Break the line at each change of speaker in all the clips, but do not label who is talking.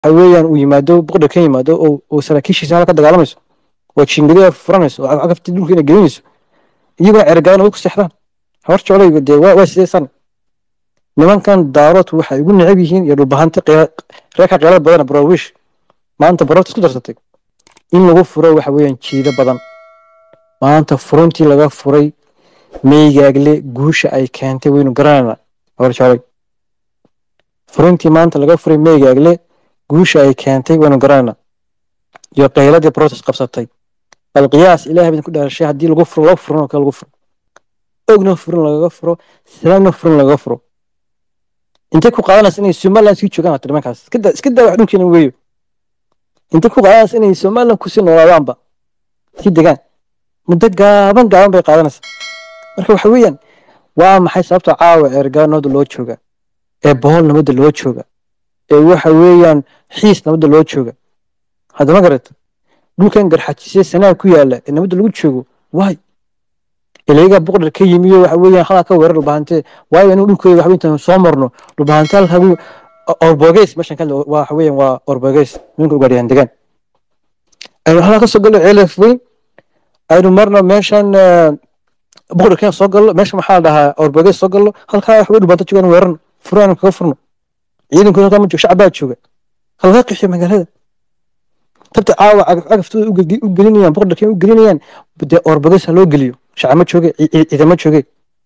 waxa weeyaan uu yimaado boqda ka yimaado oo oo saraakiishiisa halka ka dagaalamayso oo jiingadiya furanayso oo cagafti dhulka inay gelinayso iyagoo cergaana way ku seexdaan hawar jeclayga dee waa waa sidee san nimankan daarood waxay ugu necab yihiin iyo dhulbahanta reerka qeylada badan baraawish maanta baroorta isku darsatay in lagu furo waxa weeyaan jiido badan maanta furuntii laga furay meygaagle guusha ay keentay waynu garanaynaa hawar jeclay furuntii maanta laga furay meygaagle guusha ay keentay waynu garanaynaa iyo qayladii protest qabsatay bal qiyaas ilaahay baan ku dhaarashay haddii lagu furo loo furan oo kale lagu furo ogna furin lagaga furo salaamna furin lagaga furo intay ku qaadanaysa inay somaliland sii joogaan hata nimankaas iska daa iska daa wax dhulkeena weeyo intay ku qaadanaysa inay somaliland kusii noolaadaanba sii degaan muddo gaaban gaaban bay qaadanaysaa marka waxa weeyaan waa maxay sababta caawa ceergaa nabadda loo jooga ee bohol nabadda loo jooga ee waxa weeyaan xiis nabadda loo jooga hadda ma garata dhulkan garxajisee sanaa ku yaala ee nabadda lagu joogo waay ilayaga boqdar ka yimiyo waxa weeyaan halkaa ka weerar dhulbahante waayo inuu dhulkooda waxa intaan soo marno dhulbahante halkagu orbogeys meeshan ka waxa weeyaan waa orbogeys nimanka ugaadhiyaan degaan aynu halkaa ka soo gallo ceelaf weyn aynu marno meeshan boqdar kenya soo gallo meesha maxaa la dhahaa orbogeys soo gallo halkaa waxa wey dhulbahante joogaan weerarno furo aynu kaga furno ciidankooda halkaa ma joogo shacbaa jooga halkaa qixiyo magaalada tabta caawa cagaftooda u gelinayaan boqdar kenya u gelinayaan dee orbogeys ha loo geliyo shacama jooge ciidamo jooge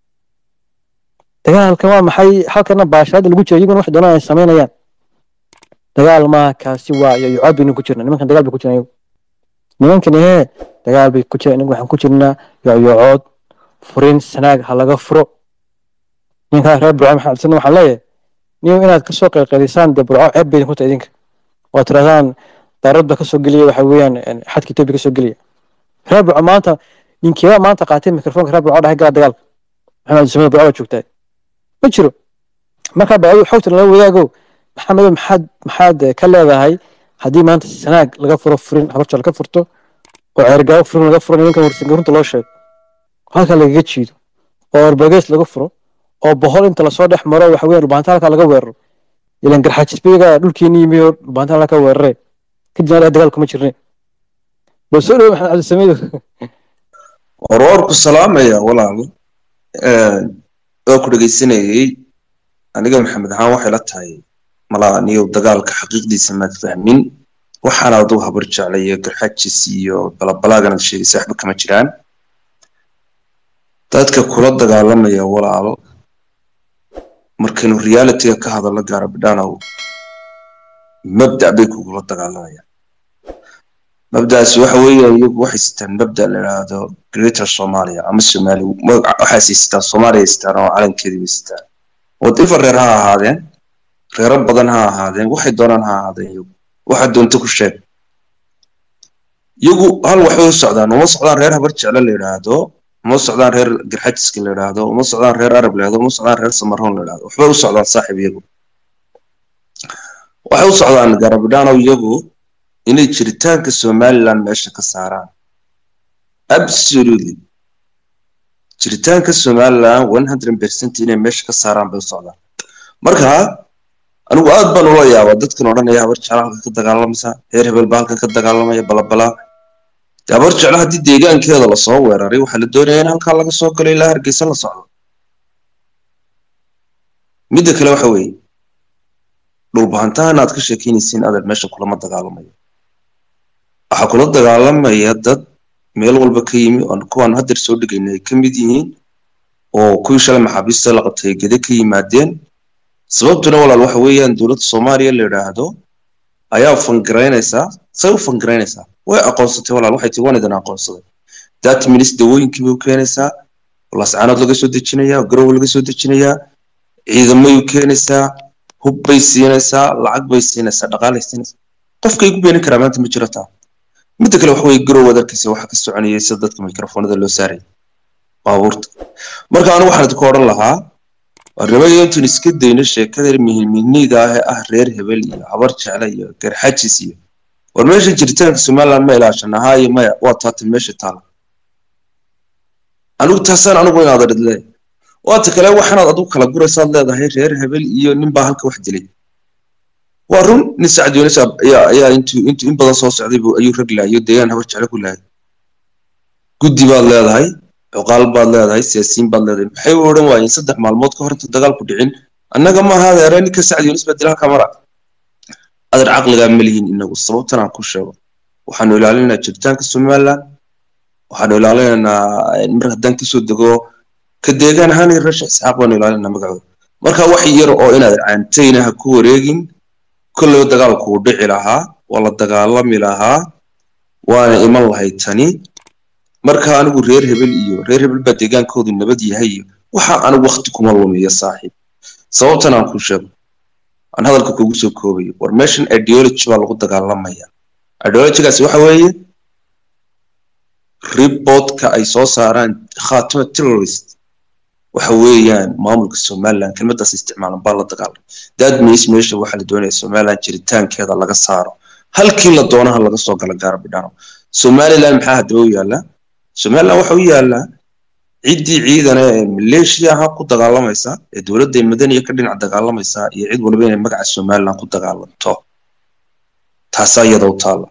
dagaalkan waa maxay halkana baashaada lagu jira iyaguna wax doonaan ay samaynayaan dagaal maaha kaasi waa iyo yucaad baynu ku jirna nimankan dagaal bay ku jiraan nimankan ee dagaal bay ku jiraan inagu waxaan ku jirnaa yocood furin sanaag ha laga furo ninkaa reer burco maxamed xasan waxaan leeyahay nin inaad kasoo qayqaydisaan dee burco ceeb baydin ku tahay idinka oo tirahdaan daarad ba kasoo geliya waxa weeyaan xadka etoobiya kasoo geliya reer burco maanta ninkeebaa maanta qaatay mikrofoonka reer burco dhahay gala dagaalka maxamed samada burco baa joogtaa ma jiro markaa baa xogta nala wadaago maxamedo maxaad maxaad ka leedahay haddii maanta sanaag laga furo furin habarja laga furto oo ceergaawo furin laga furo nimankan warsanka runta loo sheego halkaa lagaga jiido oo orbogeys laga furo oo bohol inta lasoo dhex maro waxa weeyaan dhulbaanta halkaa laga weeraro ilan garxaajisbiga dhulkeeni yimiyo dhulbaanta halkaa ka weerare kadibna dagaal kuma jirne bal soo dhawo maxamed cabdisameedo
warwarku salaamaya walaal oo ku dhegaysanayay aniga maxamed ahaan waxay la tahay malaa niyow dagaalka xaqiiqdiisa maad fahmin waxaana aduu habar jeclayo garxajis iyo balabalaaganaad sheegaysa waxba kama jiraan dadka kula dagaalamaya walaal markaynu realityga ka hadallo gaara bidhaanow mabda bay kugula dagaalamayaan mabdaasi waxa weeye iyagu waxay sitaan mabda la yidhaahdo greater somalia ama somali waxay siistaan soomaaliya sitaan oo calankeedii bay sitaan wadifa reer ha ahaadeen reero badan ha ahaadeen waxay doonaan ha ahaadeen iyagu waxa doonta ku sheeg iyagu hal waxbay u socdaan uma socdaan reer habar jecle la yidhaahdo uma socdaan reer garxajiska la yidhaahdo uma socdaan reer arab la yidhahdo uma socdaan reer samaroon la yidhahdo waxbay u socdaan saaxiib iyagu waxay u socdaan garabidhaanow iyagu inay jiritaanka somaliland meesha ka saaraan absolutely jiritaanka somaliland one hundred percent inay meesha ka saaraan bay u socdaan marka anigu aad baan ula yaabaa dadkan odhanaya habar jecla halkan ka dagaalamaysa reer hebel baa halkan ka dagaalamaya balabala habar jecla haddii deegaankeeda lasoo weeraray waxaa la doonaya in halkaa laga soo galo ilaa hargeysa la socdo midda kale waxa weeye dhulbahantahan aad ka sheekeynaysiin adeer meesha kulama dagaalamayo waxaa kula dagaalamaya dad meel walba ka yimi oo kuwaan hadeer soo dhigayna ay ka mid yihiin oo kuwii shalay maxaabiista la qabtay ay gede ka yimaadeen sababtuna walaal waxa weeyaan dowladda soomaaliya la yidhaahdo ayaa fangaraynaysaa say u fangaraynaysaa way aqoonsatay walaal waxay tii waan idin aqoonsaday that minis dawooyinkii bay u keenaysaa lascaanood laga soo dejinayaa garowe laga soo dejinayaa ciidamay u keenaysaa hub bay siinaysaa lacag bay siinaysaa dhaqaalay siinaysaa qofkay ku beenin karaa maanta ma jiro taa midda kale waxa weye garow wadarkiisa waxa ka soconayay sida dadka mikrofoonada loo saaray baabuurta marka anigu waxaan idinku odhan lahaa warnimada intun iska dayno sheekada mihimihniga ah ee ah reer hebel iyo habar jecle iyo garxajis iyo war meesha jiritaanka somaliland ma ilaashana haayo maya waa taatan meesha taala anigu taasaan anigu inaad adhidle waata kale waxaanaad adigu kala guraysaad leedahay reer hebel iyo ninbaa halka wax dilay waa run nin sacad yunis ayaa ayaa intuu intuu in badan soo socday buu ayuu rag laayo deegaan habar jeclo ku laayay guddi baad leedahay cuqaal baad leedahay siyaasiyiin baad leedahay maxay u odhan waayeen saddex maalmood ka hor inta dagaalku dhicin annaga maaha adeere ninka sacad yunis baa dilaalka mara adeer caqligaa ma lihin inagu sababtan aan ku sheego waxaanu ilaalinaynaa jiritaanka somaliland waxaanu ilaalinaynaa mar haddaan kasoo dego ka deegaan ahaan iyo rasha isxaaq baanu ilaalinaynaa magacooda marka wax yar oo inaad caantayna ha ku wareegin kolleyba dagaalku uu dhici lahaa waa la dagaalami lahaa waana iman lahayd tani marka anigu reer hebel iyo reer hebel baa deegaankoodu nabad yahay iyo waxa anigu wakti kuma lumiyo saaxiib sababtan aan ku sheego aan hadalka kugu soo koobayo war meeshan ideology baa lagu dagaalamaya ideologygaasi waxa weeye reportka ay soo saaraan khatima terrorist waxa weeyaan maamulka somaliland kelmadaas isticmaalan baa la dagaalamay that means meesha waxaa la doonaya somaliland jiritaankeeda laga saaro halkii la doonaha laga soo gala gaara bidhano somaliland maxaa haddaba u yaallaa somaliland waxa u yaallaa ciddii ciidana ee maleeshiya ahaa ku dagaalamaysa ee dowladda madaniya ka dhinac dagaalamaysa iyo cid waliba inay magaca somaliland ku dagaalanto taasaa iyada u taalla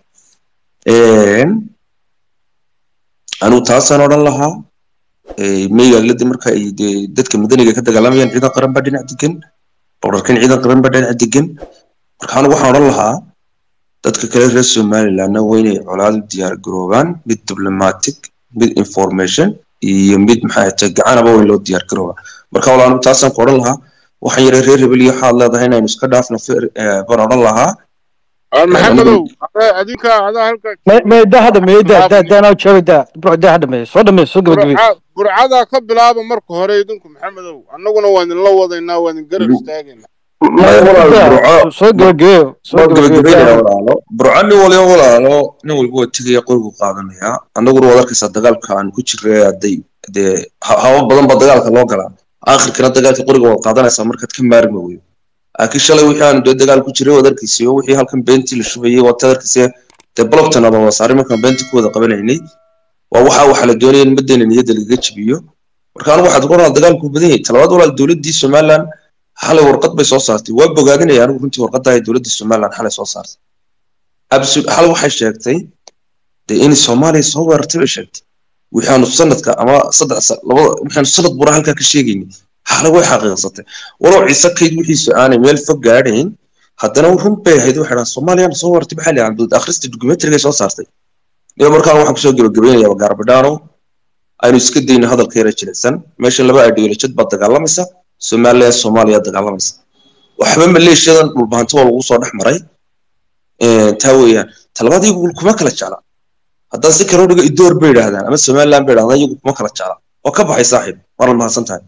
anigu taasaan odhan lahaa meygaagladi marka ay dee dadka madaniga ka dagaalamayaan ciidan qaran baa dhinac degan boqorkan ciidan qaran baa dhinac degan marka anigu waxaan odhan lahaa dadka kale reer somalilandna waa inay colaad u diyaar garoobaan mid diplomatic mid information iyo mid maxay tahay gacanaba waa in loo diyaar garoobaa marka wala anigu taasaan ku odhan lahaa waxaan yara reer hebel iyo waxaad leedahay inaynu iska dhaafno baan odhan lahaa
maxamedow adinka adaa halka
meda hadda me da da daanaa jooga da bro da hadda me soo dhameey soo gabagabay
burcadaa ka bilaaba marka hore idinku maxamedow annaguna waan idinla wadaynaa waan idin garab istaagaynaa
soo gabagabeeyo soo gabagabeeyo
burco nin waliba walaalo nin walba waa tegaya qorigu qaadanaya annaguna waad arkaysaa dagaalka aan ku jirray hadday dee haba badan baa dagaalka loo galaa aakhirkana dagaalka qoriga waad qaadanaysaa markaad ka maarmi weydo laakiin shalay wixii aanu dee dagaal ku jiray waad arkaysiyo wixii halkan beentii la shubayay waad tad arkaysa dee blogtan aba wasaare markaan beenta ku wada qabanaynay waa waxa waxa la doonaya in madeena niyadda lagaga jibiyo marka anigu waxaad ku oranaa dagaalku badan yahay talabaad walaal dowladdii somaliland xalay warqad bay soo saartay waa bogaadinaya anigu runtii warqadda ay dowladda somaliland xalay soo saartay absolute xalay waxay sheegtay dee in soomaaliya soo weerartay bay sheegtay waxaanu sanadka ama saddex labada waxaanu sanad bura halkaa ka sheegaynay xalay way xaqiiqsatay walow ciise kayd wixiisu aanay meel fog gaadhayn haddana run bay ahayd waxay dhahaan soomaaliyana soo wartay maxaa lihan dad akhrista documentarygay soo saartay iyo markaan waxaan kusoo gebagabaynayaa gaarbadhaano aynu iska dayno hadalka yara jilicsan meesha laba ideolojad baad dagaalamaysa somaliya soomaaliya dagaalamaysa waxba maleeshiyadan dhulbahanto waa lagu soo dhex maray taa weeyaan talabaad iyagu kuma kala jecla haddaan si kale u dhigo idoor bay yidhaahdaan ama somaliland bay yidhahdaan iyagu kuma kala jecla waa ka baxay saaxiib waa la mahadsan tahay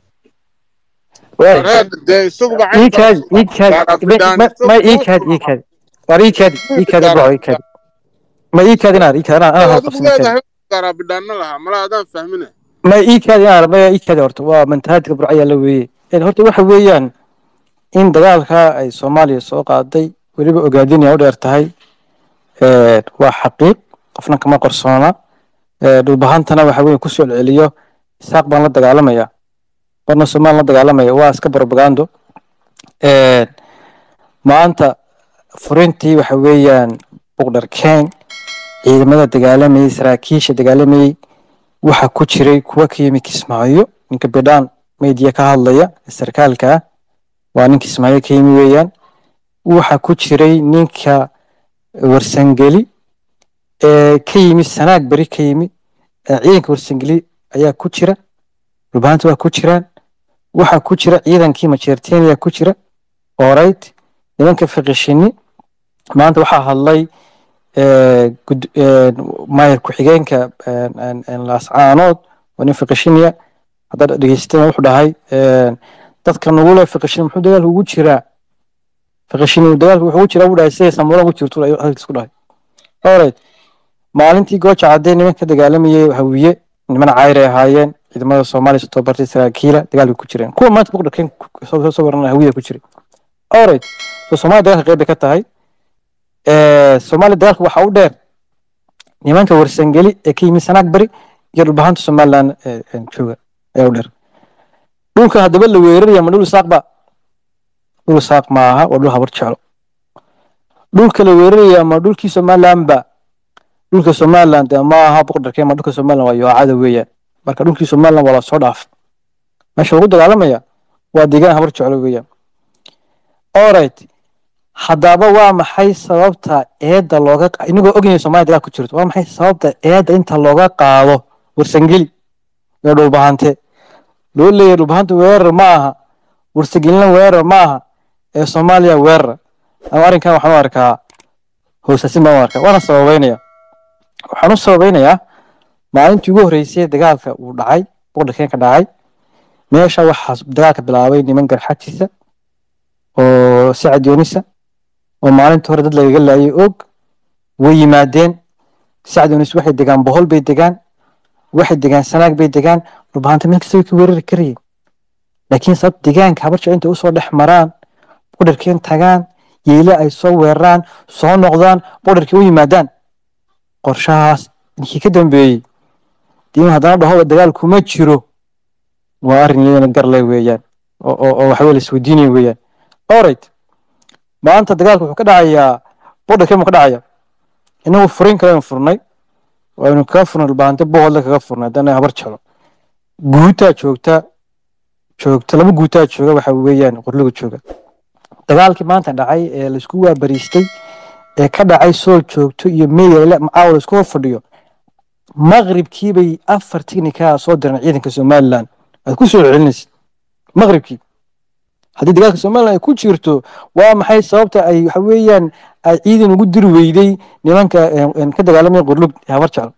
iikaadi iikaadi ma iikaadi iikaadi war iikaadi iikaadi bro iikaadi ma iikaadi inaad iikaadi anaa anaa qabsan
gaaraabidhaana lahaa mala adaan fahmine
ma iikaadi inaad ma iikaadi horta waa mantahaadka burco ayaa la weeyey horta waxa weeyaan in dagaalka ay soomaaliya soo qaaday weliba ogaadinaya u dheer tahay waa xaqiiq qofna kama qarsoona dhulbahantana waxa weeye ku soo celiyo isaaq baan la dagaalamaya marna somalilan la dagaalamaya waa iska propagando maanta furintii waxa weeyaan buqdhar keen ciidamada dagaalamayay saraakiisha dagaalamayay waxa ku jiray kuwa ka yimi kismaayo ninka bidhaan media ka hadlaya sarkaalka ah waa nin kismaayo ka yimi weeyaan waxa ku jiray ninka warsangeli ee ka yimi sanaag beri ka yimi ciidanka warsangeli ayaa ku jira dhulbahanta waa ku jiraan waxa ku jira ciidankii majeerteniya ku jira orayt nimanka fiqishini maanta waxaa hadlay maayar ku-xigeenka laascaanood waa nin fiqishiniya haddaad dhegeysteen wuxuu dhahay dadka nugule fiqishini muxuu dagaalka ugu jiraa fiqishini dagaalka wuxuu ugu jiraa buu dhahay siday samuura ugu jirto hadalkiis ku dhahay orayt maalintii gooja caddee nimanka dagaalamayay hawiye niman cayr ay ahaayeen ciidamada soomaaliya soo tababartay saraakiila dagaalka ku jireen kuwa maanta buqdharkeen soo waran hawiya ku jiray alright so soomaaliya dagaalka qeyb bay ka tahay soomaaliya dagaalka waxaa u dheer nimanka warsangeli ee ka yimid sanaag bari iyo dhulbahanta somaliland jooga ayaa u dheer dhulka haddaba la weeraraya ma dhul isaaq ba dhul isaaq maaha waa dhul habar jeclo dhulka la weeraraya ama dhulkii somaliland ba dhulka somaliland dee ma aha boqorkeen ma dhulka somaliland waa yoocada weeyaan marka dhulkii somaliland waa lasoo dhaafay meesha lagu dagaalamaya waa deegaan habar jeclo weeyaan alright haddaba waa maxay sababta eedda looga qa- inagoo ognahay soomaaliya dagaal ku jirto waa maxay sababta eedda inta looga qaado warsangeli ee dhulbahante loo leeyahay dhulbahanta weerar ma aha warsangelina weerar ma aha ee soomaaliya weerar ama arrinkan waxaan u arkaa hoosasin baan u arkaa waana sababeynaya waxaan u sababeynayaa maalintii ugu horreysay dagaalka uu dhacay boqorkeen ka dhacay meesha waxaa dagaalka bilaabay niman garxatiisa oo sacad yoonisa oo maalintii hore dad lagaga laayay og way yimaadeen sacad yoonis waxay degaan bohol bay degaan waxay degaan sanaag bay degaan dhulbahanta meel kasta way ka weerari karayeen laakiin sabab deegaanka habarjecel intay usoo dhex maraan boqorkeen tagaan yeele ay soo weeraraan soo noqdaan boqorkii u yimaadaan qorshahaas ninkii ka dambeeyey diin haddana dhahoba dagaal kuma jiro waa arrin iyadana garle weeyaan oo oo oo waxaweye la isweydiinaya weeyaan alright maanta dagaalka wuxuu ka dhacayaa boqorkeen buu ka dhacaya inagu furin kale furnay waynu kaga furnay dhulbaante bohodle kaga furnay haddana habar jeclo guutaa joogta joogta laba guutaa jooga waxa weeyaan qorliga jooga dagaalkii maanta dhacay ee laisku waabariistay ee ka dhacay soo joogto iyo meeyale macaawa laisku hor fadhiyo maqribkii bay afar tiknika soo direen ciidanka somaliland aad ku soo celinaysid maqribkii haddii dagaalka somaliland ay ku jirto waa maxay sababta ay waxa weeyaan ay ciidan ugu diri weyday nimanka een, een, ka dagaalamaya qorlug ee habar jeclo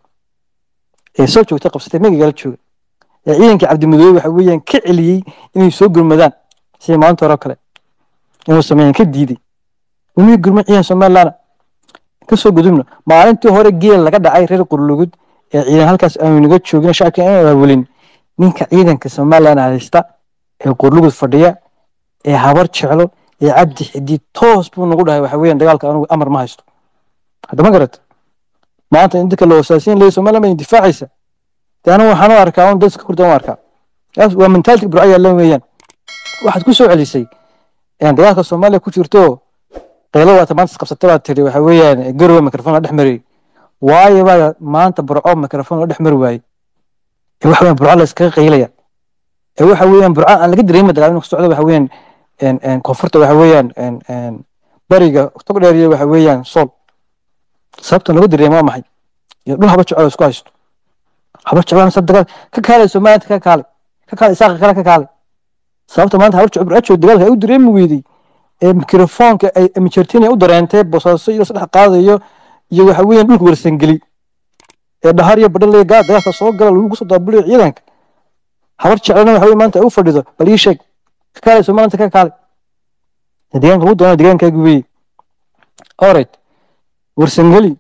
ee soo joogta qabsatay megagala jooga ee ciidankii cabdimadoobe waxa weeyaan ka celiyey inay soo gurmadaan sida maalinta hore oo kale inuu sameeyaan ka diiday umii gurma ciidan somaliland ka soo gudubna maalintii hore geel laga dhacay reer qurlugud ee ciidan halkaas aanu naga joogin shacabka aan abaabulin ninka ciidanka somaliland haysta ee qurlugud fadhiya ee habar jeclo ee cabdi xidid toos buu nagu dhahay waxa weeyaan dagaalka anugu amar ma haysto hadda ma garata maanta in dadka la wasaasiin leeyahay somaliland baa difaacaysa dee anigu waxaan u arkaa un dadka kurdan u arkaa Taas waa mentality burco yaalan weeyaan waxaad ku soo celisay een dagaalka soomaaliya ku jirto qeylo waata maanta isqabsatay baad tiri waxa weeyaan garowe mikrofon la dhex mariyey waayo baa maanta burco mikrofon la dhex mari waayey ee waxa weeyaan burco la iskaga qeylaya ee waxa weeyaan burco aan laga dareemin dagaal inuu ka socdo waxa weeyaan een een koonfurta waxa weeyaan een een bariga tog dheer iyo waxa weeyaan sool sababta lagu dareemo waa maxay iyo dhul haba jecel oo isku haysto haba jecel sab dagaal ka kaalay Soomaaliya ka kaalay ka kaalay isaaq kale ka kaalay sababta maanta haba jecel burco dagaalka ay u dareemi weydii ee mikrofoonka ay mijartiin u dareentay bosaaso iyo saddex qaadayo iyo waxa weeyaan dhulka warsangeli ee dhahar iyo badhal gaa dagaalka soo gala lagu soo daabuliyo ciidanka habar jecelna waxa weeye maanta ay u fadhido bal ii sheeg ka kaalay Soomaaliya ka kaalay deegaanka ugu doona deegaankaagu weeye alright warsangeli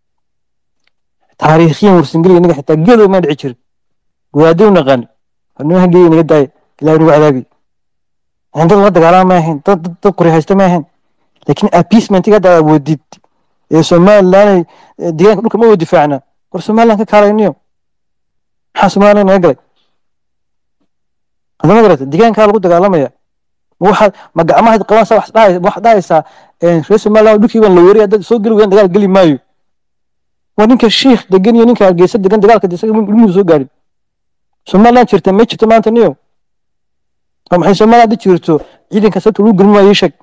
taariikhiyan warsangeli inaga xitaa geedo ma dhici jirin wadaaddo u naqaan nimanka geeyo inaga daaya ilaahay nagu cadaabi aan dad la dagaalama ma ahayn dad dad dad qori haysta ma ahayn laakiin appeasement hadda awoodid ee somaliland ee deegaanka dhulka ma wada difaacna war somaliland ka kaalayniyo maxaa somaliland naga galay hadama garata deegaankaa lagu dagaalamaya ma waxaad ma gacmahaad qabanaysaa wax dhahay wax dhahaysaa een reer somaliland dhulkii baan la weeraya dad soo geli weeyaan dagaal geli maayo waa ninka shiikh degan iyo ninka hargeysa degan dagaalka isaga ilmuhu soo gaadhin somaliland jirta ma jirto maanta niyo oo maxay somaliland hadda jirto ciidanka sababta lagu gelin waayo ii sheeg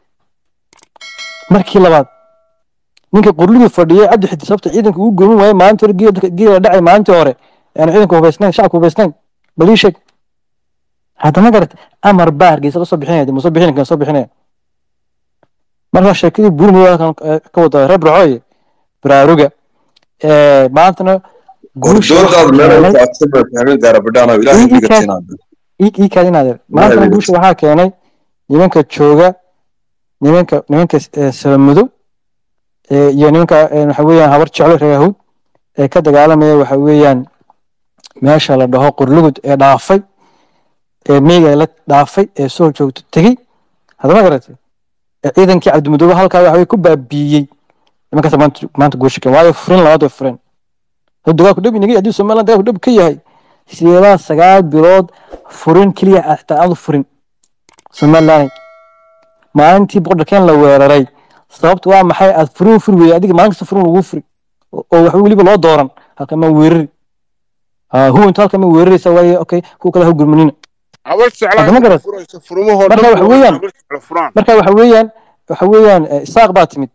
markii labaad ninka qurligii fadhiyay cabdi xidi sababta ciidanka ugu gelin waayo maalintii hore geela geela dhacay maalintii hore aan ciidanka hubaysnayn shacabka hubaysnayn bal ii sheeg haddana garata amar baa hargeysa la soo bixinaya ma soo bixin kan soo bixinaya markaa sheekadii buurmada ka wada reer burcooye baraaruga ee maantana guusha waxaa
ordoodaad meel
keenay
faatuma fahmin gaarabadhaano ilaahay
Ii- ii
dhiga
kaas-
tinaada
ii ii kaadin adeer maantana
Ilaahay
guusha waxaa keenay nimanka jooga nimanka nimanka eh, salamadow eh, iyo nimanka eh, waxa weeyaan habar jeclo reer yahuud ee ka dagaalamaya waxa weeyaan meesha la dhaho qurlugud ee dhaafay ee meega la dhaafay ee soo joogto tegey haddama garatay ee ciidankii cabdimadoobe halkaa waxa weye ku baabiiyey nimankaas maanta maanta guusha keen waayo furin labaad way fureen hadduu dagaalku dhab inaga haddii somaliland dagaalku dhab ka yahay sideedaa sagaal bilood furin keliya ah xitaa aanu furin somaliland maalintii boqorkeen la weeraray sababtu waa maxay aad furin furi weyday adiga maalin kasta furin lagu furi oo oo waxba weliba loo dooran halka ma weerari Ah, huwantu halka ma weeraraysa waaye okay kuwa kale ha gurmanina
habar jeclaa
Hadda ma
inta
garat-
furaysa furumahoo
Marka
dhan
waxa
waa
weeyaan-
habar jecla furaan
marka waxa weeyaan waxa weeyaan eh, isaaq baa timid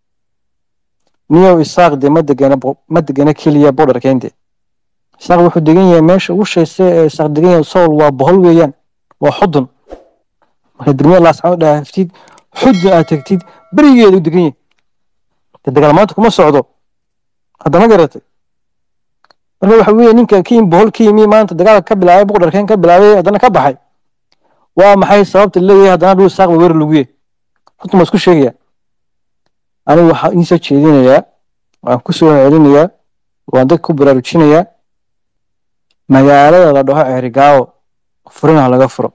niyow isaaq dee ma degana bo- ma degana keliya border keente isaaq wuxuu degan yahay meesha ugu shayse ee isaaq degan yahay sool waa bohol weeyaan waa xudun marka degmada laascaan dhaaftid xudun aad tagtid berigeeda u degan yahay dee dagaal maanta kuma socdo haddama garatay marka waxa weeye ninka ka yimi bohol ka yimi maanta dagaalka ka bilaabay border keen ka bilaabay haddana ka baxay waa maxay sababta leeyahay haddana dhul isaaq ba weerar lagu yahay runta ma isku sheegaya anigu waxaan idiin soo jeedinayaa waan ku soo celinayaa waan dadka ku baraarujinayaa magaalada la dhaho ceerigaawo furinaha laga furo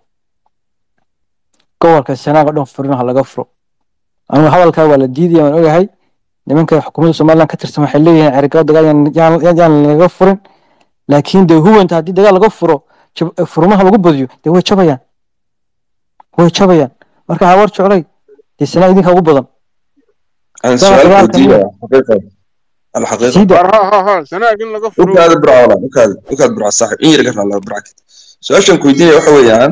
gobolka sanaag oo dhan furinaha laga furo anigu hadalkaa waa la diidaya waan ogahay nimanka xukuumadda somaliland ka tirsan waxay leeyihiin ceerigaawo dagaal yaan- yaan yaan laga furin laakiin dee huwanta haddii dagaal laga furo jab- furmaha lagu badiyo dee way jabayaan way jabayaan marka hawar jeclay dee sanaa idinka ugu badan
aan
Dagaal-
su'aal
dagaalka
weydiinaya xaqiiqa alxaqiiqa
siida
war ha ha ha sanaag in laga furo
ukaada burca walaal ukaada ukaada burca saaxib in yar ka raalaa burca su-aashan ku weydiinaya waxa weeyaan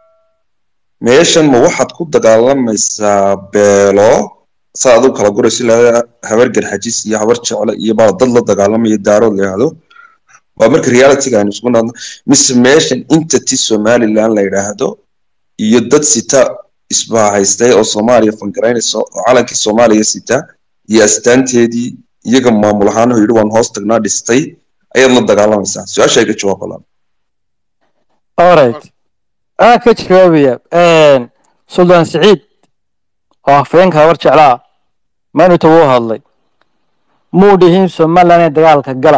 meeshan ma waxaad ku dagaalamaysaa beelo saa adigu kala gurayso ilaa habar garxajis iyo habar jecle iyo baa dad la dagaalamaya daarood la yidhaahdo waa marka realityga aynu isku naadno mise meeshan entity somaliland la yidhaahdo iyo dad sita isbahaystay oo soomaaliya fangaraynaysa oo calankii soomaaliya sita iyo astaanteedii iyaga maamul ahaan oo yidhi waan hoos tagnaa dhistay ayaad la dagaalamaysaa su-aasha iga jawaab balan
alright aan ka jawaabaya suldaan siciid oo afhayeenka habar jeclaa maanuta wuu hadlay muu dhihin somaliland ee dagaalka gala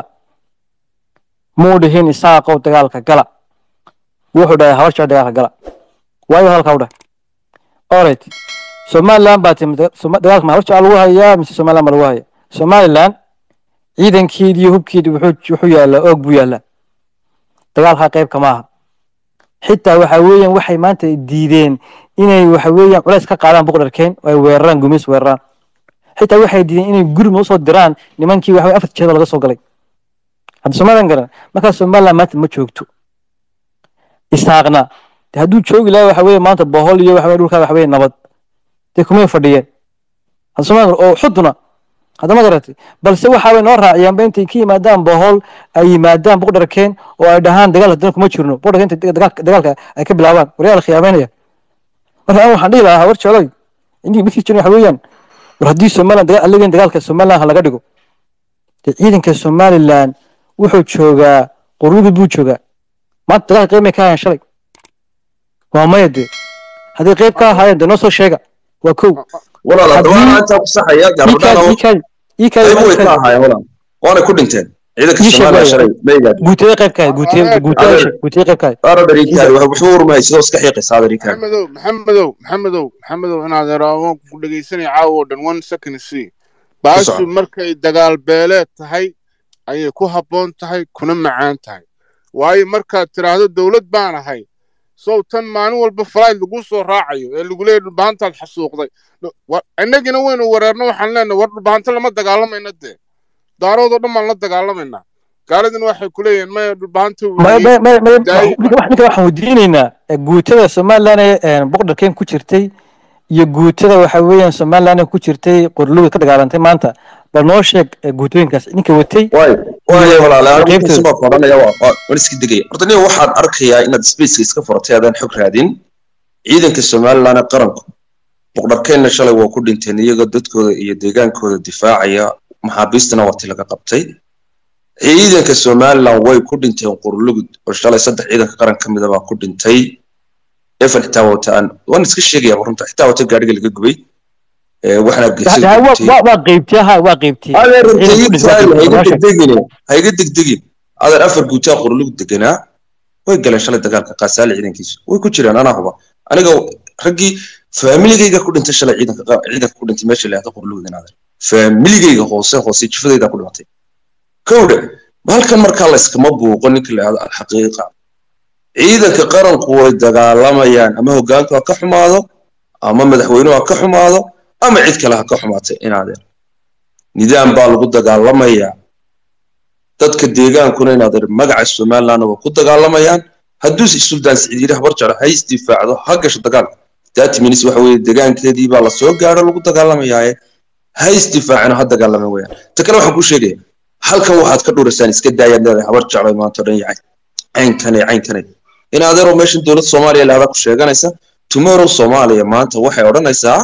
muu dhihin isaaqow dagaalka gala wuxuu dhahay habar jecel dagaalka gala waayo halkaa u dhahay alright somaliland baa timid Soma- dagaalka ma habar jecel lagu hayaa mise somaliland baa lagu hayaa somaliland ciidankeedii iyo hubkeedii wuxuu wuxuu yaalaa oog buu yaalaa dagaalkaa qayb kama aha xitaa waxa weeyaan waxay maanta diideen inay waxa weeyaan culays ka qaadaan boqorkeen oo ay weeraraan gumeys weeraraan xitaa waxay diideen inay gurmud usoo diraan nimankii waxa weye afarta jeeda laga soo galay hadda somaliland garan markaa somaliland maanta ma joogto isaaqna de hadduu joogi lahaa waxa weeye maanta bohol iyo waxa weye dhulkaa waxa weye nabad dee kumay fadhiyeen hadda somaliland oo xuduna hadda ma garatay balse waxa way noo raaciyaanba intay ka yimaadaan bohol ay yimaadaan boqdharkeen oo ay dhahaan dagaal haddana kuma jirno boqdharkeen intay dagaalka dagaalka ay ka bilaabaan waryaal khiyaameynaya marka anigu waxaan dhihi lahaa hawar jecloy intii midkii jirin waxa weeyaan war haddii somaliland dagaal allegeen dagaalka somaliland ha laga dhigo dee ciidanka somaliland wuxuu joogaa qurlugud buu joogaa maanta dagaalka qayb may ka hayaan shalay waa maya dee haddii qayb ka ahaayeen dee noo soo sheega waa kow
walaal
Haddii-
haddaba intaa ku saxaya garbadhaan
iikaadi iikaadi
qayb way ka
iikaadi
ahaayeen walaal waana ku dhinteen ciidanka
Ii sheeg
soomaaliya
waayo.
shalay maygaad
guutiyada qayb ka ahayd guutiyada guutiyada
Adeer.
sheeg guutiyada qayb ka ahayd
aara dariikaadi wuxuu urmay sidoo iska xiiqaysa dariikaadi
maxamedow maxamedow maxamedow maxamedow inaad eraawaan ku dhegaysanaya caawa oo dhan one second c baashu
soco.
markay dagaal beeleed tahay ayay ku habboon tahay kuna macaan tahay waayo markaad tidhaahdo dowlad baan ahay sow tan maalin walba falayd lagu soo raacayo ee lagu leeyahy dhulbahantaad xasuuqday Wa- innagina waynu wareerno waxaan leenahay war dhulbahanta lama dagaalamayna dee daaroodoo dhan baan la dagaalamaynaa gaaladina waxay ku leeyihiin maya dhulbahanta
Ma-
weeye
ma- ma- ma-
Daay-
ninka wax- ninka waxaan weydiinaynaa eh, guutada somaliland ee boqdharkeen ku jirtay iyo guutada waxa weeyaan somaliland ee ku jirtay qorlugud ka dagaalantay maanta bal noo sheeg eh, guutooyinkaas ninka watay
waay waay walaal anigu
qaybtooda.
intaas baa qoranaya waa waa- waan iska degaya horta nin waxaan arkayaa inaad spaceka iska furatay adaan xog raadin ciidanka somaliland ee qaranku boqdharkeenna shalay waa ku dhinteen iyagoo dadkooda iyo deegaankooda difaacaya maxaabiistana waa ti laga qabtay ciidanka somaliland way ku dhinteen qurlugud oo shalay saddex ciidanka qaran ka mida baa ku dhintay efan xitaa wata aan waan iska sheegaya runta xitaa wata gaadhiga laga gubay ee waxaana
Da-
geesada
da- waa-
gubtay
waa waa qeybtay ha waa qeybtay
adeer runta
Ciidanka
ii
ku dhintay
tahay
waa
hayga
noo sheeg.
degdegin hayga degdegin adeer afar guutaa qurlug deganaa way galeen shalay dagaalka qaasaale ciidankiisu way ku jiraan anaa huba aniga raggii faamiligayga ku dhintay shalay ciidanka qa- ciidanka ku dhintay meesha la yahdo qurlugdan adeer faamiligayga hoose hoose jifadayda ku dhimatay kowdhe halkan markaa la iskama buuqo ninka la yahdo alxaqiiqa ciidanka qaranku way dagaalamayaan ama hogaanku ha ka xumaado ama madaxweynuhu ha ka xumaado ama cid kale ha ka xumaatay inaadeen nidaam baa lagu dagaalamayaa dadka deegaankuna inaadeer magaca somalilandna waa ku dagaalamayaan hadduu suldaan siciid yidhi habar jeclo ha isdifaacdo ha gasho dagaalka thirty minutes waxa weeye deegaankeedii baa lasoo gaadho lagu dagaalamayaaye ha isdifaacino ha dagaalama weyaan ta kale waxaan kuu sheegaya halkan waxaad ka dhuuraysaan iska daayaad leedahay habar jeclo maanta o dhan yahay caynkane caynkane in adeeroo meeshan dowladda soomaaliya lahada ku sheeganaysa tomorrow soomaaliya maanta waxay odhanaysaa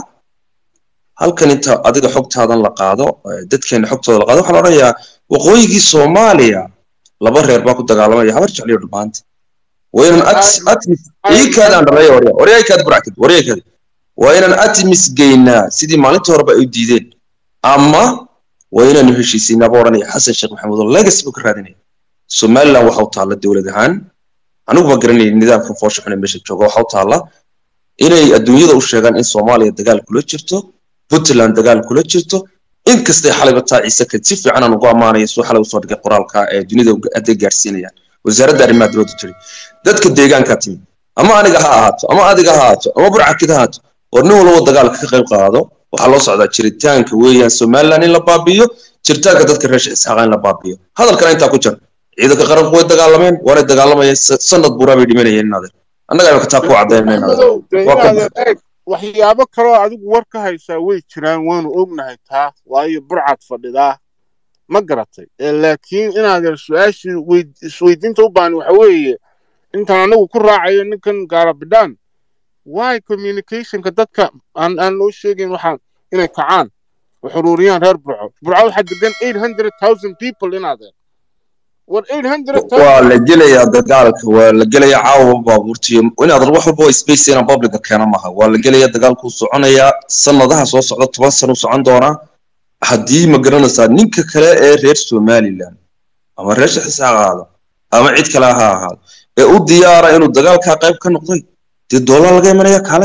halkan inta adiga xogtaadan la qaado dadkeena xogtooda la qaado waxaa la odhanayaa waqooyigii soomaaliya laba reer baa ku dagaalamaya habar jecliyo dhumaanta waynan atmis iikaadaan dhalaya warya waryaykaad buractid waryaykaad waa inaan atmis geynaa sidii maalintii horeba ay u diideen ama waa inaanu heshiisiinaa baa odhanaya xasan sheekh maxamuud oo legacy buu ka raadinaya somaliland waxa u taalla dowlad ahaan anigu ma garanayay nidaamkan foosha xun ee meesha jooga waxa u taalla inay adduunyada u sheegaan in soomaaliya dagaal kula jirto puntland dagaal kula jirto inkastay xalayba taa ciise kad si fiican aan ugu ammaanaya suu xalay usoo dhigay qoraalka ee dunida hadday gaarsiinayaan wasaaradda arrimaha dibadda jiri dadka deegaankaa timi ama aniga ha ahaato ama adiga ha ahaato ama burcakid ha ahaato war nin walba dagaalka ka qayb qaado waxaa loo socdaa jiritaanka weeyaan somaliland in la baabi'iyo jiritaanka dadka reer isxaaqa in la baabi'iyo hadalkana intaa ku jira ciidanka qaranku way dagaalameen waanay dagaalamayeen sanad buuraa bay dhimanayeen inaadeer annaga imaka taa ku caddaynayna
waxyaabo kaloo adigu war ka haysaa way jiraan waanu ognahay taa waayo burcad fadhidaa ma garatay laakiin inaadeer su-aashii isweydiinta u baahan waxa weeye intaan anagu ku raacayo ninkan gaarabidhaan why communicationka dadka aan aan loo sheegayn waxaan inay kacaan oo xuruuriyaan reer burco burco waxaa degan eight hundred thousand people inaadeer war eight hundred
waa la gelayaa dagaalka waa la gelayaa caawa baabuurtiyo inaad wax walba waa space inaan publica keena maaha waa la gelayaa dagaalkuu soconayaa sanadaha soo socda toban sano u socon doonaa haddii ma garanaysaa ninka kale ee reer somaliland ama reer shaxisaaq ahaado ama cid kale ha ahaado ee u diyaara inuu dagaalkaa qayb ka noqday dee doolar laga imanaya kale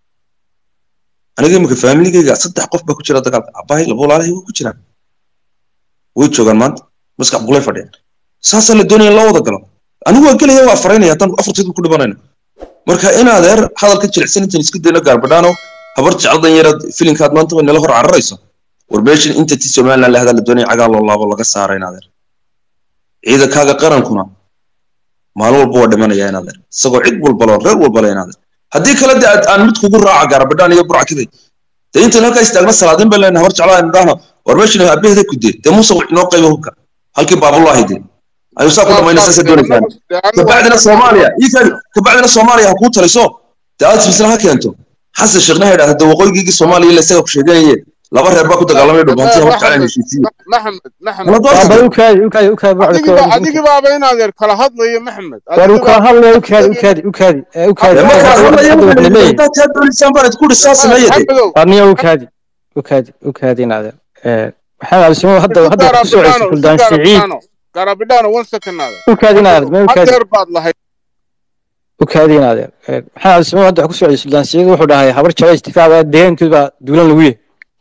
aniga imika faamiligayga saddex qof baa ku jira dagaalka abahay laba walaalahay way ku jiraan way joogaan maanta maskax buqlay fadhiyaan saasaa la doonaya loo wada galo anigu waa gelaya waa faraynaya haddaan afarteedu ku dhibanayno marka inaadeer hadalka jilicsan intaan isku dayno gaarbadhaano habar jecladan yaraad filinkaad maanta way nala hor cararayso war meeshan inta ti somaliland lahdaa la doonaya cagaa loo laabo laga saara inaadeer ciidankaaga qarankuna maalin walba waa dhimanaya inaadeer isagoo cid walbalo reer walbale inaadeer haddii kale de aan mid kugu raaca gaarbadhaan iyo burcakiday dee intaan halkaa istaagna salaadin baan leenahay habar jeclaa indhahno war meeshan abeehda ku dee dee muuse inoo qayba hubka halkii baabulaahi dee ayuu saa ku dhamayna saasa doonaysaan kabacdina soomaaliya iikaadi kabacdina soomaaliya ha kuu taliso dee aad misla ha keento xasan sheekhna ha idhahda dee waqooyigiigii soomaaliya ila isaga ku sheeganaye laba reer baa ku dagaalamaya dhubantii habar jeclaan heshiisiye
maxamed maxamed
ukaadi ukaadi ukaadi
adigi baaba inaadeer kala hadlayo maxmed
war u kala hadlaya ukaadi ukaadi ukaadi ukaadi
ma kala hadlaya haddaad kaa doonaysaan baanad ku dhisaa sameeya dee
warniya ukaadi ukaadi ukaadi inaadeer maxamed abdisimo hadda hadda ku soo celisay kuldaan siciid
garabidhaano one second naadeer
ukaadi inaadeer ma ukaadi
hadeer baad lahayd
ukaadi inaadeer maxamed abdisimo hadda ku soo celisay kuldaan siciid wuxuu dhahay habar jecla istifaaca deegaankood baa duulan lagu yahay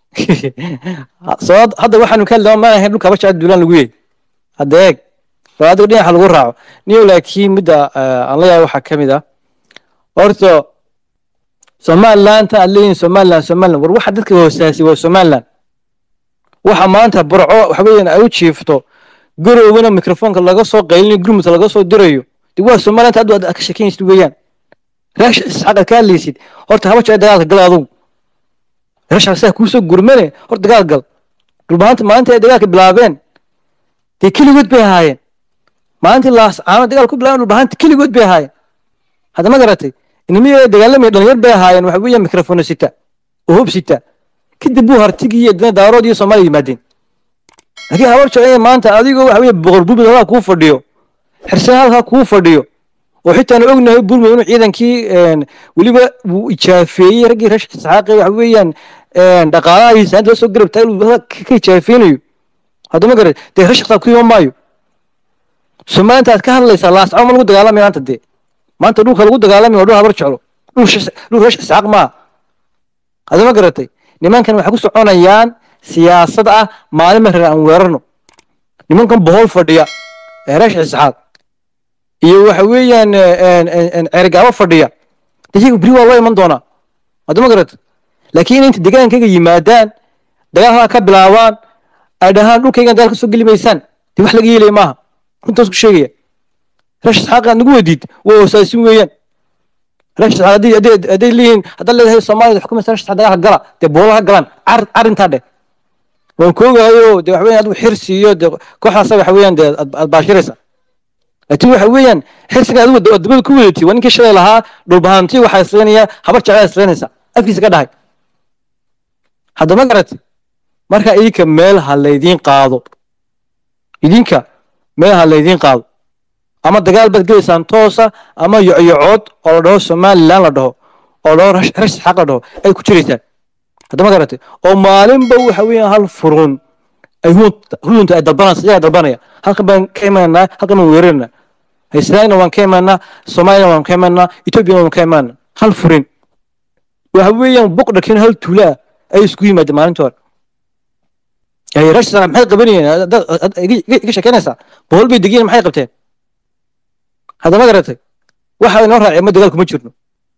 soo hadda waxaanu ka hadlaa ma ahayn dhulka habar jecla duulan lagu yahay hadda eeg waa adiga dhinaca lagu raaco niyo laakiin midda aan la yahay waxaa ka mid ah horta somaliland ta aad leeyihin somaliland somaliland war waxa dadka hoosaasay waa somaliland waxa maanta burco waxa weeyaan ay u jiifto garowgana mikrofoonka laga soo qaylinayo gurmudka laga soo dirayo de waa somaliland hadda aad ka sheekeynaysid weeyaan reesh isxaaq aad ka hadlaysid horta haba jecel dagaalka gal adugu reesh saa kuusoo gurmane horta dagaal gal dhulbaanta maalinta ay dagaalka bilaabeen dee keligood bay ahaayeen maalintii laas caano dagaal ku bilaabeen dhulbaanta keligood bay ahaayeen hadda ma garatay inamiyada dagaalamaya dhalinyar bay ahaayeen waxa weeyaan mikrofono sita oo hub sita kadib buu hartigii iyo dana daarood iyo soomaaliya yimaadeen laakiin habar jecel maanta adigoo waxa weeye boqor burbud halkaa kuu fadhiyo xirsan halkaa kuu fadhiyo oo xitaan ognahay burmud inuu ciidankii weliba wuu ijaafeeyey raggii reer isxaaqe waxa weeyaan dhaqaalahiisa inta soo garab taagay ka ijaafeynayo haddama garat dee reer shaqsaa ku iman maayo somaliland aad ka hadlaysaa laascabo ma lagu dagaalamaya maanta dee maanta dhulka lagu dagaalamayo waa dhul habar jeclo dhul reer isxaaq maaha haddama garatay nimankan waxay ku soconayaan siyaasad ah maalin ma reer aan weerarno nimankan bohol fadhiya ee reer isxaaq iyo waxa weeyaan cergaabo fadhiya iyaga beri waa loo iman doonaa haddama garatay laakiin inta deegaankayga yimaadaan dagaalkaa ka bilaabaan ay dhahaan dhulkaygan dagaal kasoo geli maysaan dee wax laga yeelaya maaha runtaas ku sheegaya reesh isxaaqa nagu weydiid waa hoosaasin weeyaan reesh isxaaq hadday hadday hadday leeyihiin haddaad leedahay soomaalida xukumaysa reesh isxaaq dagaalka gala dee boolaha galaan car arrintaa dheh waan koogahayo dee waxa weeyaan adigu xirsi iyo dee kooxdaasa waxa weeyaan dee aad aad baashiraysa laakiin waxa weeyaan xirsiga adigu ad dabada ku wadatay waa ninkii shalay lahaa dhulbahantii waxaa islaynaya habar jeclaa islaynaysa afkiisa ka dhahay haddama garatay marka idinka meel ha laydiin qaado idinka meel ha laydiin qaado ama dagaal baad gelaysaan toosa ama yocyocood oo la dhaho somaliland la dhaho oo la dhaho rash rash xaq la dhaho ay ku jiraysaan haddama garatay oo maalinba waxa weeyaan hal furun ay hununta ay dalbanaysa iyaga dalbanaya halkan baan ka imaanaa halkan baan weerarana islaamna waan ka imaanaa soomaaliyana waan ka imaanaa ethoobiana waan ka imaanaa hal furin waxa weeyaan boqdhakin hal tuula ah ay isku yimaadeen maalinta hore ay rash sana maxay qabanayeen iga sheekeynaysaa bohol bay degiyeen maxay qabteen haddama garatay waxa inoo raacay ma dagaal kuma jirno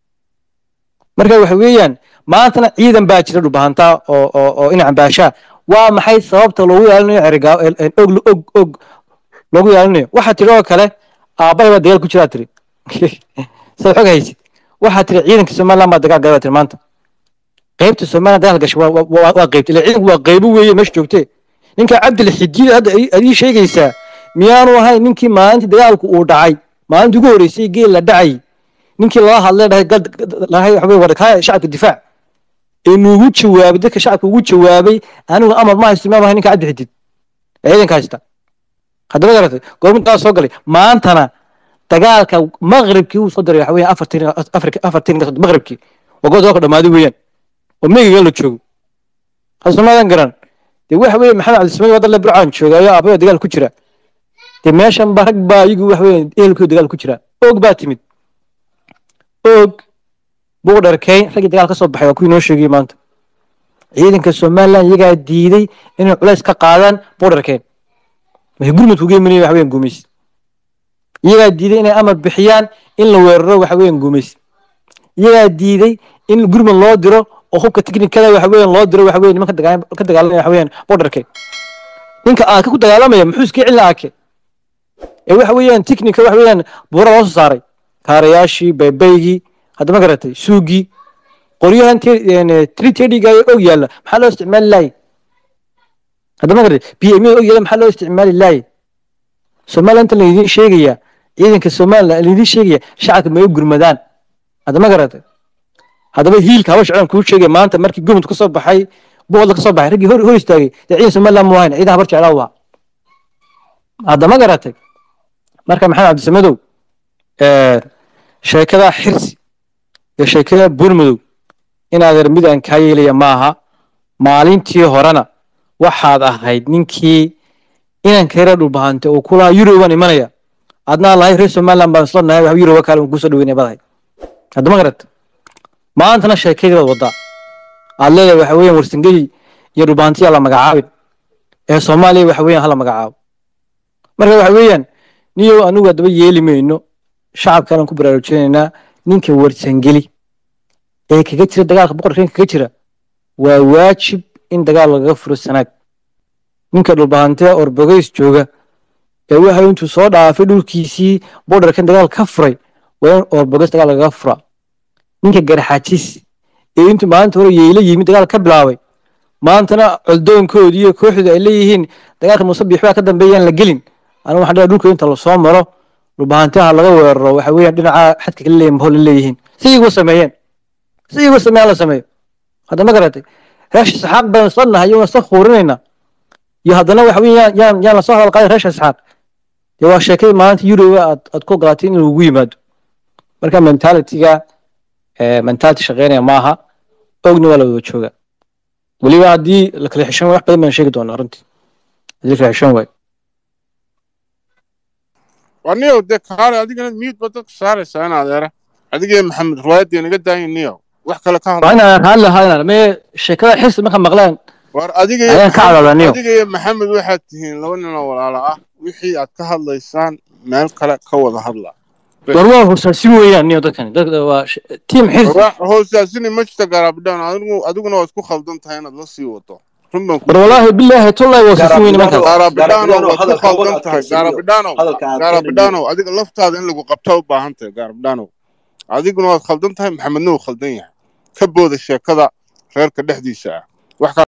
marka waxa weeyaan maantana ciidan baa jira dhulbahantaa oo oo oo inacan baashaa waa maxay sababta loogu ilaalinayo cerigaa og og og loogu ilaalinayo waxaa tiri oo kale aabbahay baa dagaal ku jiraa tiri saad xog haysid waxaa tiri ciidanka somaliland baa dagaal galaa tiri maanta qaybta somaliland dagaal gashay waa waa waa qaybta ilaa ciidanku waa qaybo weeye meesha joogtee ninka cabdil xidiid hadda ad ii sheegaysaa miyaanu ahayn ninkii maalintii dagaalku uu dhacay maalintii ugu horreysay geel la dhacay ninkii lala hadlay dhahay gal dhahay waxa weye warkaaya shacabka difaac ee nuugu jawaabay dadka shacabka ugu jawaabay anigu amar ma haysto imaam ahay ninka cabdi xidid ee ciidanka haysta haddaba garatay goormintaa soo galay maantana dagaalka maqribkii uu soo diray waxa weeyaan afartin afartin maqribkii waa goor dagaalka dhammaaday weeyaan oo meegiga la joogo hasumaadan garan dee waxa weeye maxamed cabdisamaad waddan le burcaan jooga ayaa aabaya dagaal ku jira dee meeshan ba rag baa iyagu waxa weeye ehelkooda dagaal ku jira og baa timid og buuq dharkeyn raggii dagaal ka soo baxay waa kuwii noo sheegayay maanta ciidanka somaliland iyagaa diiday inay culays ka qaadaan buuq dharkeyn waxay gurmudku geeminaya waxa weeyaan gumaysi iyagaa diiday inay amar bixiyaan in la weeraro waxa weeyaan gumaysi iyagaa diiday in gurmud loo diro oo hubka tiknikada waxa weeyaan loo diro waxa weeye nimanka dagaal ka dagaalamaya waxa weeyaan buuq dharkeyn ninka aaka ku dagaalamaya muxuu iska celin aake ee waxa weeyaan tiknika waxa weeyaan buura loo soo saaray kaarayaashii baybaygii haddama garatay suugii qoryahan tritediga og yaalla maxaa loo isticmaali laayay haddama garatay b m og yaalla maxaa loo isticmaali laayay somaliland laydin sheegaya ciidanka somaliland laydin sheegaya shacabka may u gurmadaan haddama garatay haddaba hiilka haba shacban kuu sheegaya maanta markii gurmud ka soo baxay boqodla ka soo baxay raggii hor hor istaagay dee ciidan somaliland mu ahayn ciidan habar jeclaa u ahaa haddama garatay marka maxamed cabdisamadow sheekada xirsi iyo sheekada buurmadow inaadeer mid aan kaa yeelaya maaha maalintii horena waxaad ahayd ninkii inanka yara dhulbahante oo kulaha eurobaan imanaya adnaa lahay reer somaliland baan isla nahay wax yuroba kaale kusoo dhaweynaya baad ahayd haddama garat maantana sheekadii baad wadaa aad leedahay waxa weeyaan warsangeli iyo dhulbahantiyaa la magacaabin ee soomaaliya waxa weeyaan hala magacaabo marka waxa weeyaan niyow anigu haddaba yeeli mayno shacabkaan ku baraarujinaynaa ninka warsangeli ee kaga jira dagaalka boqorkeen kaga jira waa waajib in dagaal lagaga furo sanaag ninka dhulbahantee orbogeys jooga ee waxa intuu soo dhaafay dhulkiisii borderkan dagaal ka furay waa in orbogeys dagaal lagaga fura ninka garxajis ee intuu maalinta hore yeela yimid dagaal ka bilaabay maantana coldoonkoodii iyo kooxdu ay leeyihiin dagaalka musabiix baa ka dambeeyaan la gelin anigu waxaan dhahay dhulka inta lasoo maro dhulbahantaha laga weeraro waxa weeyaan dhinaca xadka kala leeyihin mahol leeyihiin si igu sameeyeen si igu sameeyaan la sameeyo hadda ma garatay reesha isxaaq baan isla nahay waan isla khuurinayna iyo haddana waxa weeyaan yaan yaan lasoo hadal qaaday reesha isxaaq dee waa sheekadii maalinta yuroba aad aad ku ogolaatay in lagu yimaado marka mentalitiga mentality shaqeynaya maaha ogna waa la wada jooga weliba haddii la kala xishan wax badan baan sheegi doonaa runtii haddii la kala xishan waayo
waniyow dee kaale adigana miyid ba dadka saaraysaa in adeera adigee maxamed riwaayadii naga daayin niyow wax kale ka
waa
hadla
inaan raalli ahaa mee sheekada xirsi marka maqlaan
war adigee
ayaan ka cadaada niyow
adigee maxamed waxaad tihiin laba nin oo walaalo ah wixii aad ka hadlaysaan meel kale ka wada hadla
war waa hoosaasin weeyaan niyo dadkani dadka waa sh- tiim xirsi
hoosaasini ma jirta gaarabidhaan adigu adiguna waa isku khaldan tahay inaad la sii wado run baan ku
war walaahi bilaahi tollahi waa hoosaasin weyne markaas
gaarabidhaano
Gaarabidhaano,
waad ku
hadalka
khaldan
wada
tahay
adkaysiyo.
gaarabidhaano
hadalka aad
gaarabidhaano adiga laftaada in lagu qabta u baahan tahay gaarabidhaano adiguna waad khaldan tahay maxamedna wuu khaldan yahay ka booda sheekada reerka dhexdiisa ah wax